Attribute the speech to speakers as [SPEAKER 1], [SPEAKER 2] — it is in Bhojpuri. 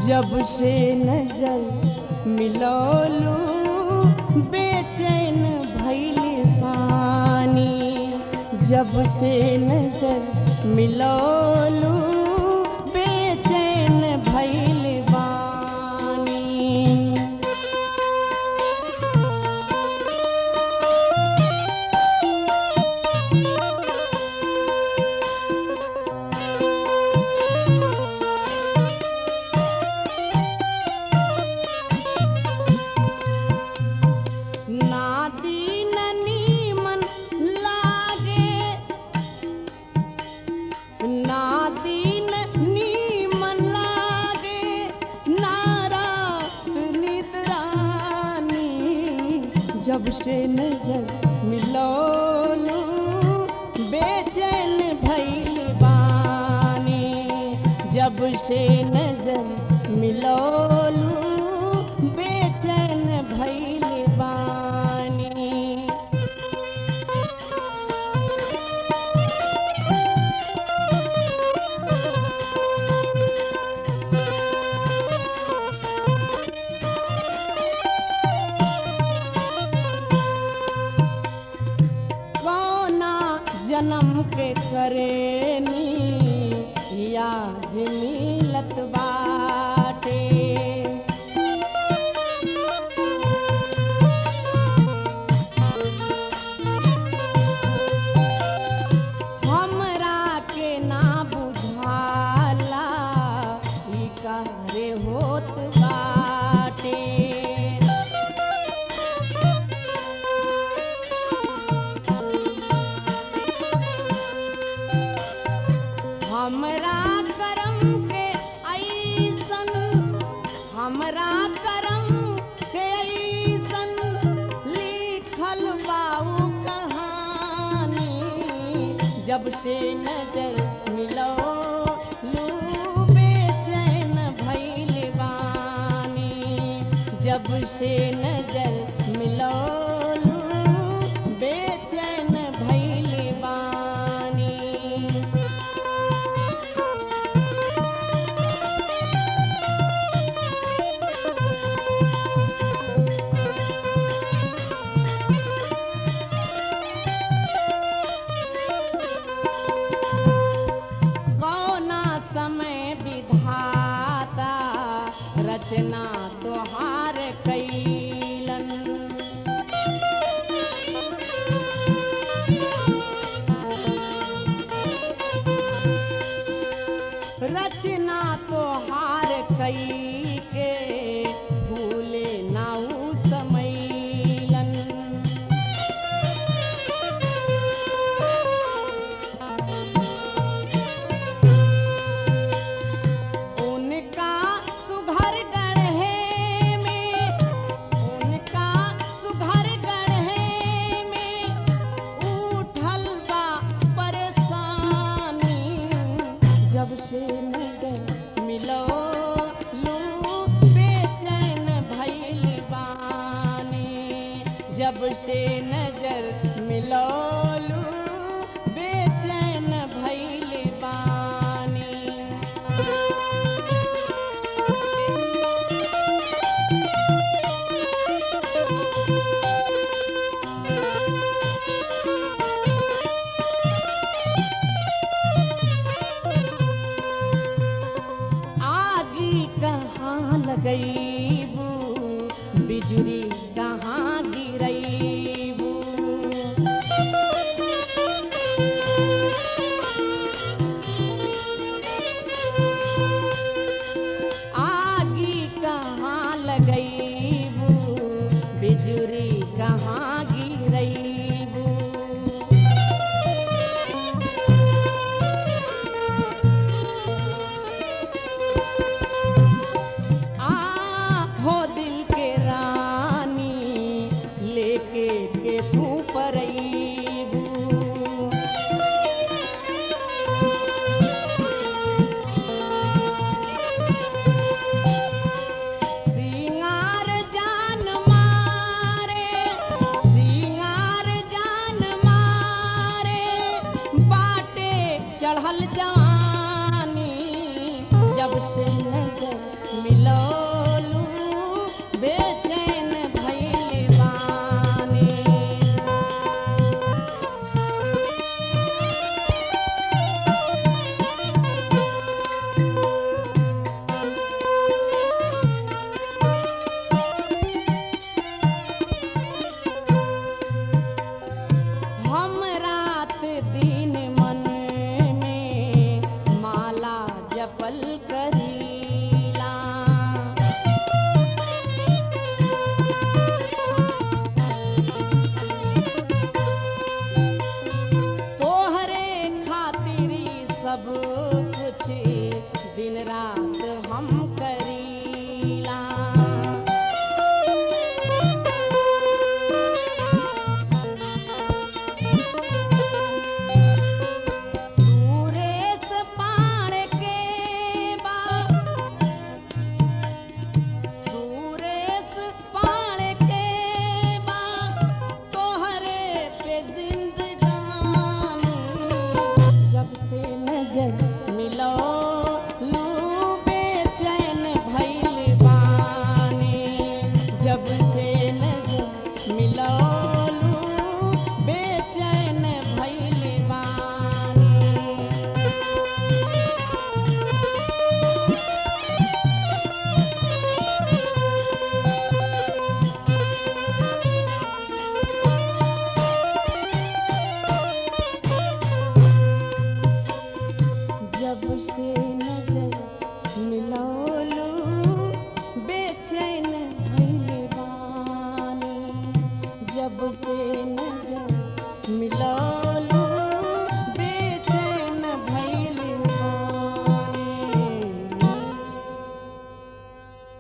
[SPEAKER 1] जब से नजर मिलौलू बेचैन भइल पानी जब से नजर मिलौलू बेचैन भइल बानी ना दीन नीमन लागे ना दीन नीमन लागे नारा निद्रानी जब से नजर मिलोलू बेचैन भइल बानी जब से नजर मिलोलू बेचैन भइल बानी कौना जन्म के करेनी याद मिलत बाटे हमरा के ना बुझाला ई कारे होत बाटे हमरा करम के ऐसन हमरा करम के ऐसन लिखल बाऊ कहानी जब से नजर मिलो लू बेचैन भइल बानी जब से नजर मिलो लू बेचैन भइल बानी कौना समय विधाता रचना तोहार कैलन रचना तोहार कई के भूले नाऊ समैलन उनका सुघर गढ़े में उनका सुघर गढ़े में उठल बा परेशानी जब से नजर मिलो लू बेचैन भइल बानी जब से नजर मिलो लू बेचैन भइल बानी आगी कहाँ लगैबू बिजली कहाँ गिरैबू आगी कहाँ लगैबू बिजली कहाँ गिरैबू आ जब से नजर मिलौलू बेचैन भइल बानी हम रात दिन मन में माला जपल करीला तोहरे खातिरी सब कुछ दिन रात हम करीला सुरेश पाण के बा सुरेश पाण के बा तोहरे पे जिंदगानी जब से नजर मिलो लू बेचैन भइल बानी जब से नजर मिलो लू बेचैन भइल बानी जब से नजर मिलौलू बेचैन भइल बानी जब से नजर मिलौलू